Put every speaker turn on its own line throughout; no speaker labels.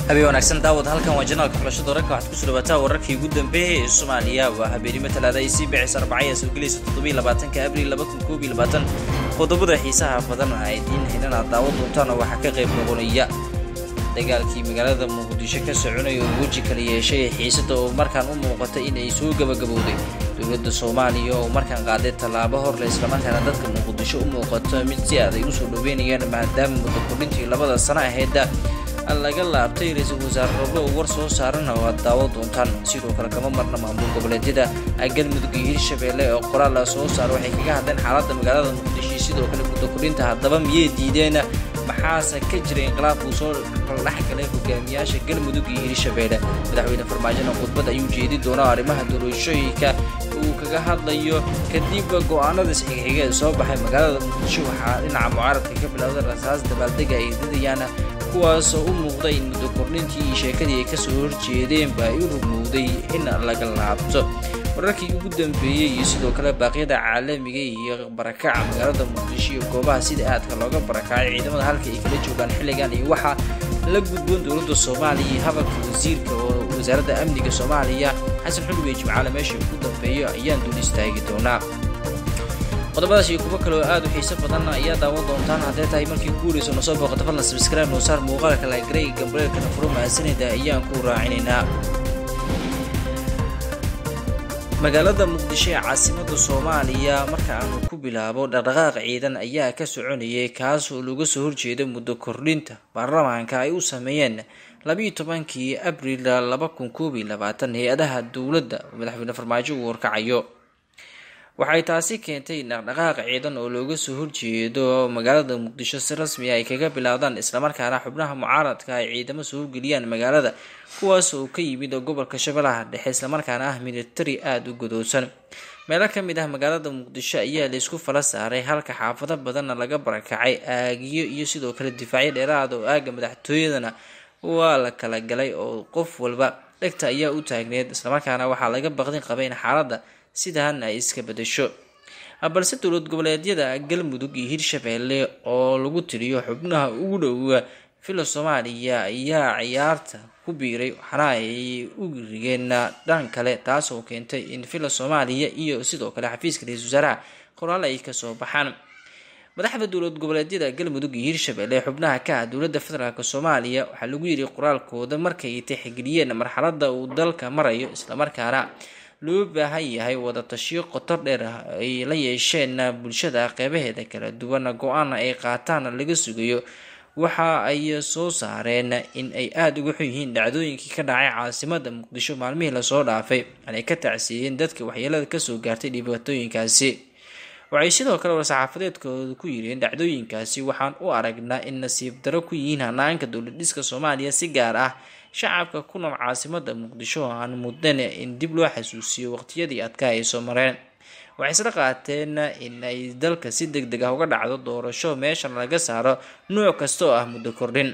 habeen wanaagsan daawad halkan waa janaalka xulashada wararka waxaad kusoo dhawaataa wararkii ugu dambeeyay ee soomaaliya waa habeenimo talaada ay sii bixisa arbacaya soo gelaysa toddobiyo labaatanka abriil laba kun koob iyo labaatan qodobada xiisaha badan a idiin haynan aad daawan doontaan oo waxaa ka qayb noqonaya dagaalkii magaalada muqdisho ka soconaya oo weji kala yeeshay xiisada oo markaan u muuqatay inay soo gabagabowday dowladda soomaaliya oo markaan qaaday tallaabo horle islamarkaana dadka muqdisho u muuqato mid si aad ay usoo dhaweynayaan maadaama muddo kordhintii labada sano aheeda laga laabtay ra-iisul wasaare roble uu war soo saarana oo aad daawo doontaan sidoo kale kama marna maamul goboleedyada galmudug iyo hirshabeelle oo qoraal la soo saaro waxay kaga hadleen xaaladda magaalada muqdisho sidoo kale muddo kordhinta haddaba miyay diideen maxaase ka jira inqilaab uu soo dhex galay hogaamiyaasha galmudug iyo hirshabeelle madaxweyne farmaajona khudbad ayuu jeedi doonaa arrimaha doorashooyinka uu kaga hadlayo kadib go-aanada isxigxiga ee soo baxay magaalada muqdisho waxaa dhinaca mucaaradka ka bilowda rasaas dabaaldega ay didayaan kuwaasoo u muuqda in muddo kordhintii iyo sheekadii ay kasoo horjeedeenba ay u rugmowday in laga laabto wararkii ugu dambeeyey iyo sidoo kale baaqyada caalamiga iyo barakaca magaalada muqdisho iyo goobaha sida aadka looga barakacay ciidamada halka ay kala joogaan xilligan iyo waxaa la gudboon dowladda soomaaliya iyo hadalka wasiirka oo wasaaradda amniga soomaaliya xasan xulwe jimcaale meesha ugu dambeeyo ayaan dul istaagi doonaa qodobadaas iyo kuwo kale oo aad u xiiso badan ayaa daawan doontaan hadday tahay markii ku wareyso nasoo booqata fadlan sabscribe noo saar muuqaalka lagrey gambareelkana furo mahadsanida ayaan ku raacinaynaa magaalada muqdisho ee caasimada soomaaliya marka aanu ku bilaabo dhaqdhaqaaq ciidan ayaa ka soconayay kaas oo laga soo horjeeda muddo kordhinta baarlamaanka ay u sameeyeen labiiyo tobankii abriil laba kun koob iyo labaatan hay-adaha dowladda madaxweyne farmaajo uu warkacayo waxay taasi keentay dhaqdhaqaaq ciidan oo looga soo horjeedo magaalada muqdisho si rasmi ay kaga bilaawdaan islamarkaana xubnaha mucaaradka ay ciidamo soo horgeliyaan magaalada kuwaas oo ka yimid gobolka shabeellaha dhexe islamarkaana ah militari aada u godoosan meelo ka mid ah magaalada muqdisho ayaa laysku fala saaray halka xaafado badanna laga barakacay aagiyo iyo sidoo kale difaacyo dheeraada oo aaga madaxtooyadana waa la kala galay oo qof walba dhegta ayaa u taagneed islamarkaana waxaa laga baqdin qabay in xaaladda sidan ay iska bedasho balse dowlad goboleedyada galmudug iyo hirshabeelle oo lagu tiriyo xubnaha ugu dhowa fila soomaaliya ayaa ciyaarta ku biiray waxaana ay u rigeen dhan kale taasoo keentay in fila soomaaliya iyo sidoo kale xafiiska ra-iisul wasaaraha qoraal ay kasoo baxaan madaxda dowlad goboleedyada galmudug iyo hirshabeelle xubnaha ka ah dowladda federaalk soomaaliya waxaa lagu yiri qoraalkooda markay tixgeliyeen marxalada uu dalka marayo islamarkaana loo baahan yahay wada tashiyo qotor dheer ay la yeesheen bulshada qeybaheeda kala duwan go-aana ay qaataan laga sugayo waxa ay soo saareen in ay aada uga xun yihiin dhacdooyinkii ka dhacay caasimada muqdisho maalmihii lasoo dhaafay aanay ka tacsiiyeen dadka waxyeelada kasoo gaartay dhibaatooyinkaasi waxay sidoo kale war-saxaafadeedkooda ku yireen dhacdooyinkaasi waxaan u aragnaa in nasiib daro ku yihiin hanaanka dowladhiska soomaaliya si gaar ah shacabka ku nool caasimada muqdisho oo aan muddan in dib loo xasuusiyo waqtiyadii adkaa ay soo mareen waxay isla qaateen in ay dalka si deg deg ah uga dhacdo doorasho meeshan laga saaro nuuc kasta oo ah muddo kordhin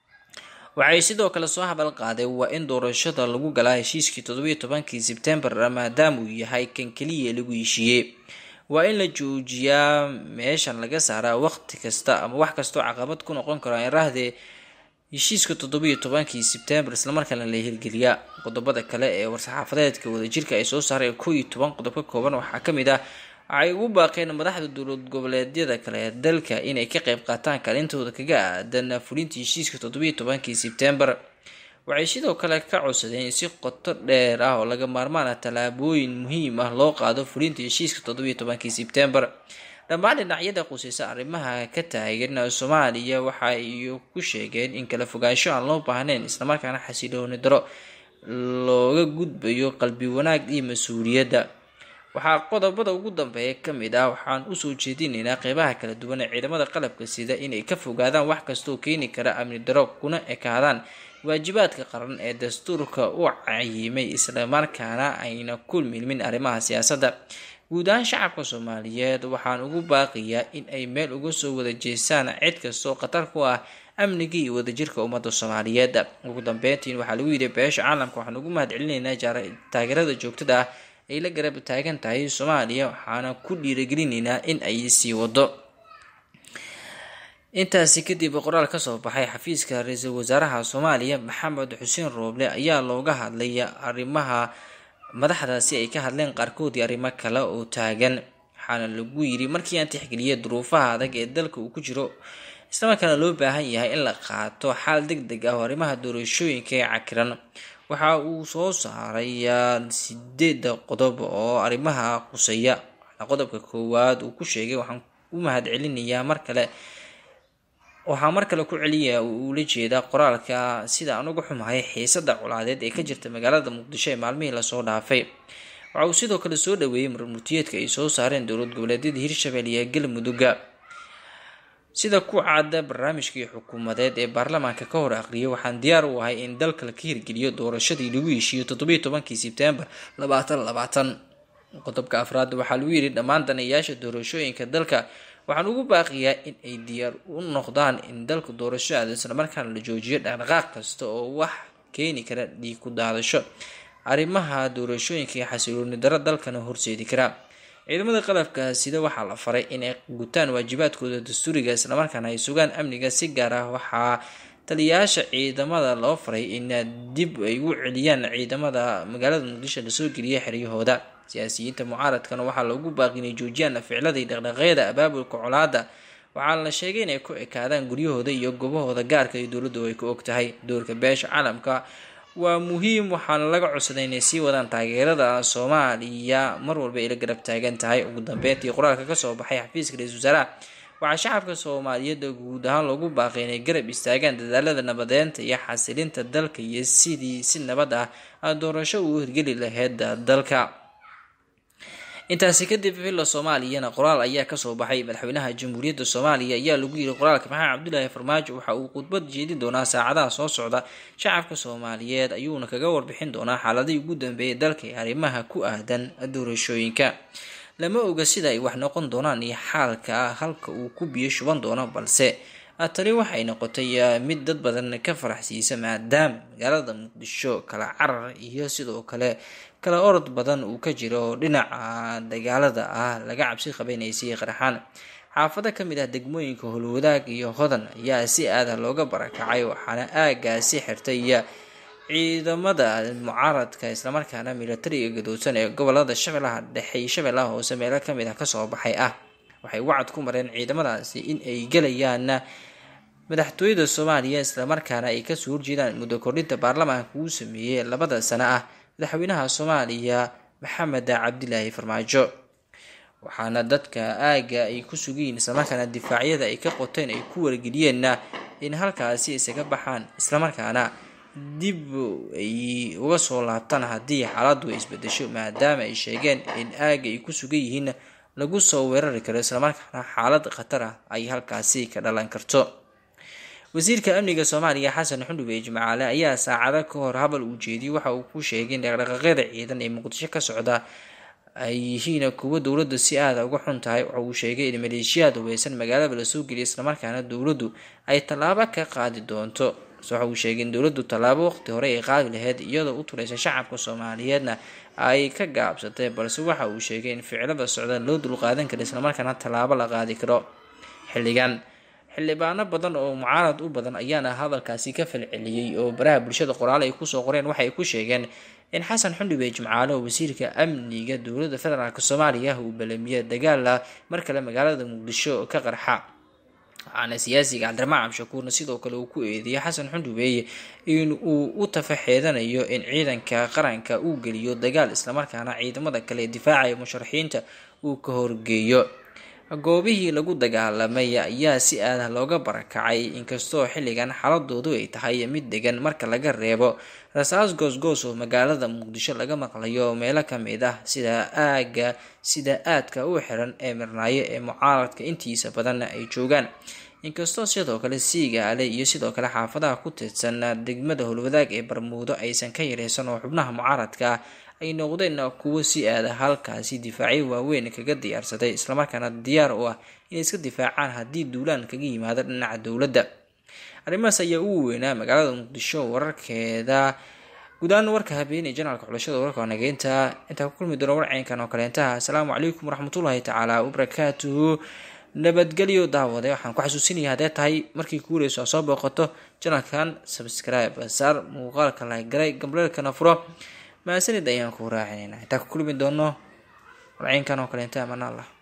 waxay sidoo kale soo habal qaaday waa in doorashada lagu galaa heshiiskii toddobiyo tobankii sebtembar maadaama uu yahay kan keliya lagu heshiiyey waa in la joojiyaa meeshan laga saaraa waqti kasta ama wax kastoo caqabad ku noqon karo iraahdee heshiiska toddobiyo tobankii sebtembar islamarkaana la hirgeliyaa qodobada kale ee war-saxaafadeedka wadajirka ay soo saareen koo iyo toban qodob ka kooban waxaa kamid ah waxay ugu baaqeen madaxda dowlad goboleedyada kale ee dalka inay ka qeyb qaataan kaalintooda kaga aadan fulinta heshiiska toddobiyo tobankii sebtembar waxay sidoo kale ka codsadeen in si qoto dheer ah oo laga maarmaana tallaabooyin muhiim ah loo qaado fulinta heshiiska toddobiyo tobankii sebtembar dhammaan dhinacyada quseysa arrimaha ka taagan soomaaliya waxa ay ku sheegeen in kala fogaansho aan loo baahnayn islamarkaana xasilooni daro looga gudbayo qalbi wanaag iyo mas-uuliyadda waxaa qodobada ugu dambeeya kamid ah waxaan usoo jeedinaynaa qeybaha kala duwan ee ciidamada qalabka sida inay ka fogaadaan wax kastaoo keeni kara amni daro kuna ekaadaan waajibaadka qaran ee dastuurka u cayimay islamarkaana ayna ku milmin arrimaha siyaasadda guud ahaan shacabka soomaaliyeed waxaan ugu baaqiyaa in ay meel uga soo wada jeestaan cid kastoo khatar ku ah amniga iyo wadajirka ummadda soomaaliyeed ugu dambeyntiin waxaa lagu yidhi beesha caalamka waxaan ugu mahad celinaynaa taageerada joogtada ah ay la garab taagan tahay soomaaliya waxaana ku dhiiragelinaynaa in ay sii wado intaasi kadib qoraal kasoo baxay xafiiska ra-iisul wasaaraha soomaaliya maxamed xuseen rooble ayaa looga hadlay arrimaha madaxdaasi ay ka hadleen qaarkoodii arrimo kale oo taagan waxaana lagu yiri markii aan tixgeliyay duruufaha adag ee dalka uu ku jiro islamarkaana loo baahan yahay in la qaato xaal deg deg ah oo arrimaha doorashooyinka ee cakiran waxa uu soo saaray sideeda qodob oo arrimaha quseeya qodobka koowaad uu ku sheegay waxaan u mahad celinayaa mar kale waxaa mar kale ku celiya uula jeeda qoraalka sida aan uga xumahay xiisada colaadeed ee ka jirta magaalada muqdisho ee maalmihii lasoo dhaafay waxa uu sidoo kale soo dhaweeyey marmurtiyeedka ay soo saareen dowlad goboleedyada hirshabelle iyo galmudugga sida ku caada barnaamijkii xukuumadeed ee baarlamaanka ka hor aqriyay waxaan diyaar u ahay in dalka la ka hirgeliyo doorashadii lagu heshiiyo toddobiyo tobankii sebtembar labaatan labaatan qodobka afraad waxaa lagu yidhi dhammaan danayaasha doorashooyinka dalka waxaan ugu baaqiyaa in ay diyaar u noqdaan in dalka doorasho aado islamarkaana la joojiyo dhaqdhaqaaq kasta oo wax keeni kara dhiig ku daadasho arrimaha doorashooyinka iyo xasilooni daro dalkana horseedi kara ciidamada qalabka sida waxaa la faray inay gutaan waajibaadkooda dastuuriga islamarkaana ay sugaan amniga si gaar ah waxaa taliyayaasha ciidamada loo faray in dib ay u celiyaan ciidamada magaalada muqdisho lasoo geliyay xeryahooda siyaasiyiinta mucaaradkana waxaa loogu baaqi inay joojiyaan ficladii dhaqdhaqeeda abaabulka colaada waxaana la sheegay inay ku ekaadaan guryahooda iyo gobahooda gaarka iyo dowladdu ay ku og tahay doorka beesha caalamka waa muhiim waxaana laga codsaday inay sii wadaan taageerada soomaaliya mar walba ay la garab taagan tahay ugu dambeyntii qoraalka kasoo baxay xafiiska ra-isul wasaaraha waxaa shacabka soomaaliyeed guud ahaan loogu baaqay inay garab istaagaan dadaalada nabadeynta iyo xasilinta dalka iyo sidii si nabad ah doorasho uu hirgeli laheyd dalka intaasi kadib villa soomaaliyana qoraal ayaa kasoo baxay madaxweynaha jamhuuriyadda soomaaliya ayaa lagu yiri qoraalka maxamed cabdulaahi farmaajo waxa uu khudbad jeedin doonaa saacadaha soo socda shacabka soomaaliyeed ayuuna kaga warbixin doonaa xaaladihii ugu dambeeyay dalka ee arrimaha ku aadan doorashooyinka lama oga sida ay wax noqon doonaan iyo xaalka halka uu ku biyo shuban doono balse tani waxay noqotay mid dad badan ka faraxsiisa maadaama magaalada muqdisho kala carar iyo sidoo kale kala orod badan uu ka jiro oo dhinaca dagaalada ah laga cabsi qabaynaysay qarxaan xaafado kamid ah degmooyinka howlwadaag iyo hodan ayaa si aada looga barakacay waxaana aagaasi xirtay ciidamada mucaaradka islamarkaana milatariga gadoosan ee gobolada shabeellaha dhexe iyo shabeellaha hoose meelo kamid ah kasoo baxay ah waxay wacad ku mareen ciidamadaasi in ay gelayaan madaxtooyada soomaaliya islamarkaana ay kasoo horjeedaan muddo kordhinta baarlamaanka uu sameeyey labada sano ah madaxweynaha soomaaliya maxamed cabdilaahi farmaajo waxaana dadka aaga ay ku sugayiin islamarkaana difaacyada ay ka qoteen ay ku wargeliyeen in halkaasi isaga baxaan islamarkaana dib ay uga soo laabtaan haddii xaaladdu ay isbedesho maadaama ay sheegeen in aaga ay ku sugan yihiin lagu soo weerari karo islamarkaana xaalad khatar ah ay halkaasi ka dhalan karto wasiirka amniga soomaaliya xasan xundhube jimcaale ayaa saacado ka hor habal uu jeediyey waxa uu ku sheegay in dhaqdhaqaaqyada ciidan ee muqdisho ka socda ay yihiin kuwo dowladda si aada uga xun tahay waxa uu sheegay in maleeshiyaad hubeysan magaalada lasoo geliyay islamarkaana dowladdu ay tallaabo ka qaadi doonto waxa uu sheegay in dowladdu tallaabo waqti hore ay qaadi laheyd iyadoo u turaysa shacabka soomaaliyeedna ay ka gaabsatay balse waxa uu sheegay in ficilada socda loo dulqaadan karo islamarkaana tallaabo la qaadi karo xilligan xildhibaano badan oo mucaarad u badan ayaana hadalkaasi ka falceliyey oo baraha bulshada qoraale ay kusoo qoreen waxay ku sheegeen in xasan xundhube jimcaale oo wasiirka amniga dowladda federaalk soomaaliya uu balamiye dagaala mar kale magaalada muqdisho ka qarxa waxaana siyaasiga cabdiramaan cabshakuurna sidoo kale uu ku eedeeyay xasan xundhubeeye in uu u tafaxeedanayo in ciidanka qaranka uu geliyo dagaal islamarkaana ciidamada kale ee difaacaya musharaxiinta uu ka horgeeyo goobihii lagu dagaalamay ayaa si aada looga barakacay inkastoo xilligan xaladoodu ay tahay mid degan marka laga reebo rasaas goosgoos oo magaalada muqdisho laga maqlayo meelo kamid ah sida aaga sida aadka u xiran ee mirnaayo ee mucaaradka intiisa badan ay joogaan inkastoo sidoo kale siigaale iyo sidoo kale xaafadaha ku tirsan degmada howlwadaag ee barmuudo aysan ka yareysan oo xubnaha mucaaradka ah ay noqdeen kuwo si aada halkaasi difaacyo waaweyn kaga diyaarsaday islamarkaana diyaar u ah inay iska difaacaan haddii duulaan kaga yimaado dhinaca dowladda arrimahaas ayaa ugu weynaa magaalada muqdisho wararkeeda guud-ahaan warka habeenay janaalka xulashada wararka nageynta intaa ku kulmi doona warceynkan oo kaleentaha asalaamu calaykum waraxmatullaahi tacaala wabarakaatuhu nabadgelyo daawade waxaan ku xasuusinaya haddee tahay markii ku wareyso soo booqato janalkan subscribe saar muuqaalka laagaray gambleelkana furo mahadsanid ayaan ku raacinayna intaa ku kulmi doono walciinkan oo kaleenta amaan allah